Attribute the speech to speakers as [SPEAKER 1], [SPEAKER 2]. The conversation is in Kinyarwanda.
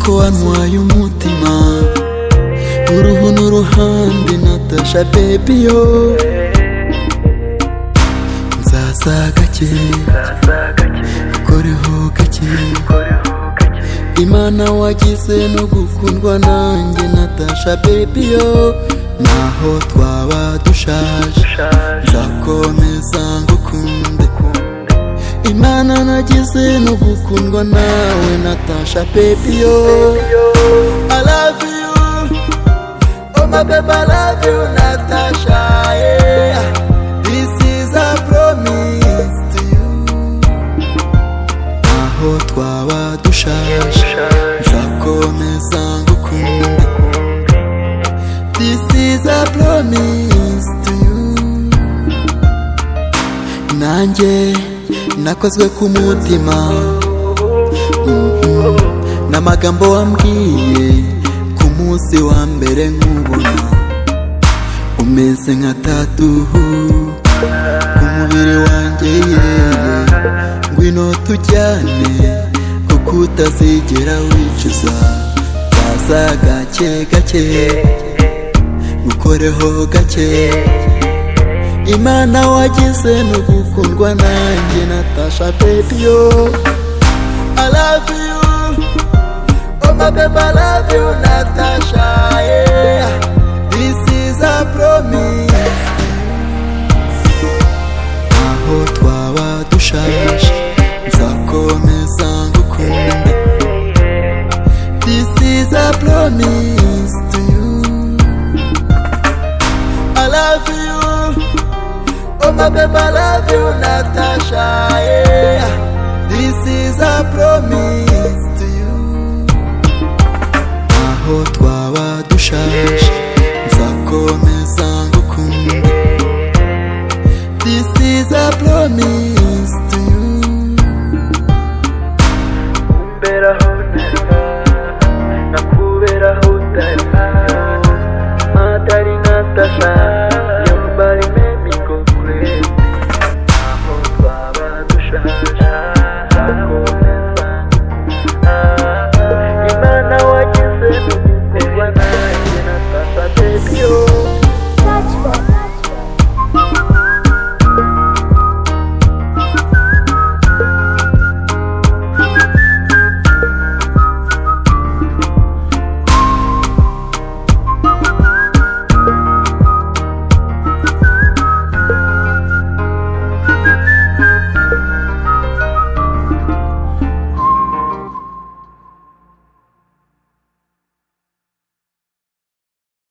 [SPEAKER 1] ko wantwaye umutima uruhu n'uruhande natasha bebi yo nzaza gake ukoreho gake imana wagize no gukundwa nanjye natasha bebi yo naho twaba dushaje nzakomeza ngukunde imana nagize no gukundwa nawe natasha bebi yo I love you Oh my babe, I love you, Natasha. Yeah. This is a promise to you. Naho twaba dushaje, nzakomeza ngukunda. This is a promise to you. Nanjye nakozwe ku mutima Mhm. n'amagambo wambwiye ku munsi wa mbere nkubona umeze nka tatuhu ku mubiri wanjye yewe ngwino tujyane kuko utazigera wicuza baza gake gake ngukoreho gake imana wagize no gukundwa nanjye natasha bebiyo I love you Oh my babe, I love you, Natasha. Yeah. This is a promise. Aho twaba dushaje, nzakomeza ngukunda. This is a promise to you. I love you. Oh my babe, I love you, Natasha. Yeah. This is a promise.